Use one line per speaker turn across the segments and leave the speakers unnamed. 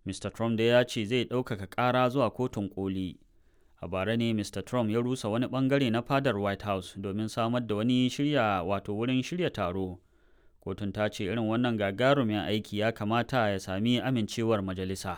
Mr. Trump da ya ce zai ɗaukaka ƙara zuwa kotun koli. A bara ne Mr. Trump ya rusa wani ɓangare na fadar White House domin samar da wani shirya wato wurin shirya taro. Kotun ta ce irin wannan gagarumin aiki ya kamata ya sami amincewar majalisa.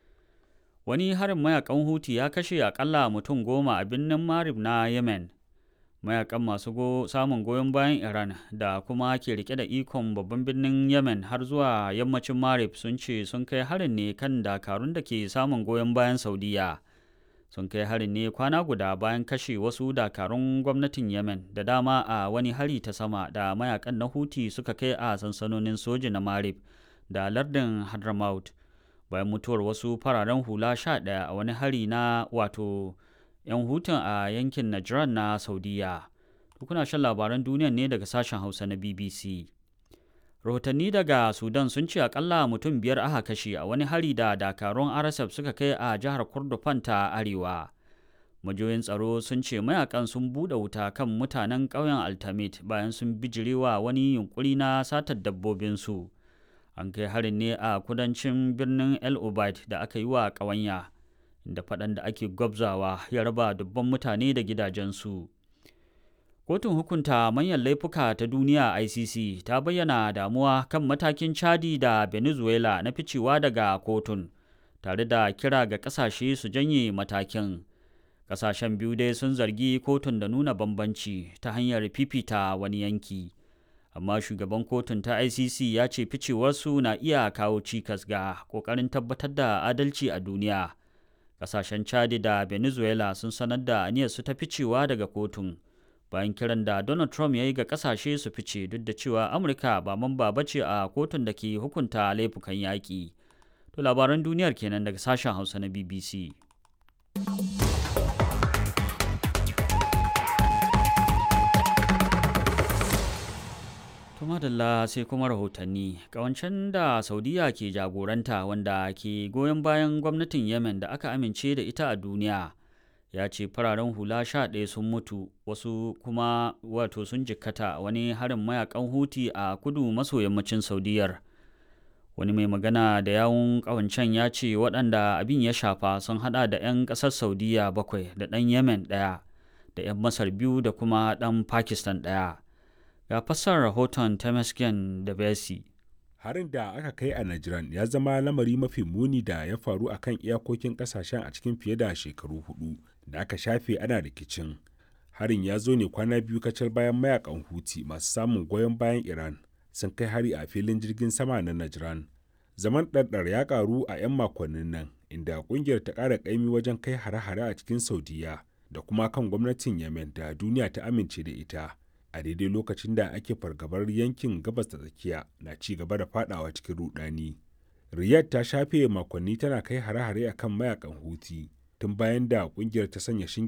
Wani harin mayakan Huti ya kashe akalla mutum goma a birnin Marib na Yemen. Mayakan masu go samun goyon bayan Iran da kuma ke rike da ikon babban birnin Yemen har zuwa yammacin Marib sun ce sun kai harin ne kan dakarun da ke samun goyon bayan Saudiya. Sun kai harin ne kwana guda bayan kashe wasu dakarun gwamnatin Yemen da dama a wani hari ta sama da mayakan na Huti suka kai a sansanonin soji na Marib da lardin Hadramaut. bayan mutuwar wasu fararen hula sha ɗaya a wani hari na wato 'yan hutun a yankin Najran na Saudiya. Kuna shan labaran duniya ne daga sashen Hausa na BBC. Rahotanni daga Sudan sun ce akalla mutum biyar aka kashe a wani hari da dakarun RSF suka kai a jihar Kordofan ta Arewa. Majoyin tsaro sun ce mayakan sun buɗe wuta kan mutanen ƙauyen Altamit bayan sun bijirewa wani yunkuri na satar dabbobinsu. an kai harin ne a kudancin birnin el obeid da aka yi wa ƙawanya da faɗan da ake gwabzawa ya raba dubban mutane da gidajensu kotun hukunta manyan laifuka ta duniya icc ta bayyana damuwa kan matakin chadi da venezuela na ficewa daga kotun tare da kira ga ƙasashe su janye matakin ƙasashen biyu dai sun zargi kotun da nuna bambanci ta hanyar fifita wani yanki amma shugaban kotun ta icc ya ce ficewarsu na iya kawo cikas ga kokarin tabbatar da adalci a duniya kasashen chadi da venezuela sun sanar da aniyarsu ta ficewa daga kotun bayan kiran da donald trump ya yi ga kasashe su fice duk da cewa amurka ba mamba ba ce a kotun da ke hukunta laifukan yaƙi to labaran duniyar kenan daga sashen hausa na bbc To madalla sai kuma rahotanni kawancen da Saudiya ke jagoranta wanda ke goyon bayan gwamnatin Yemen da aka amince da ita a duniya ya ce fararen hula sha ɗaya sun mutu wasu kuma wato sun jikkata wani harin mayakan huti a kudu maso yammacin Saudiyar. Wani mai magana da yawun kawancen ya ce waɗanda abin ya shafa sun hada da 'yan ƙasar Saudiya bakwai da ɗan Yemen ɗaya da 'yan Masar biyu da kuma ɗan Pakistan ɗaya. ga fassar rahoton Temesgen da Besi.
Harin da aka kai a Najran ya zama lamari mafi muni da ya faru a kan iyakokin kasashen a cikin fiye da shekaru hudu da aka shafe ana rikicin. Harin ya zo ne kwana biyu kacal bayan mayakan Huti masu samun goyon bayan Iran sun kai hari a filin jirgin sama na Najran. Zaman ɗarɗar ya ƙaru a 'yan makonnin nan inda ƙungiyar ta ƙara ƙaimi wajen kai hare-hare a cikin Saudiya da kuma kan gwamnatin Yemen da duniya ta amince da ita. a daidai lokacin da ake fargabar yankin gabas da tsakiya na ci gaba da fadawa cikin rudani. Riyadh ta shafe makonni tana kai hare-hare akan mayakan Houthi tun bayan da kungiyar ta sanya shinge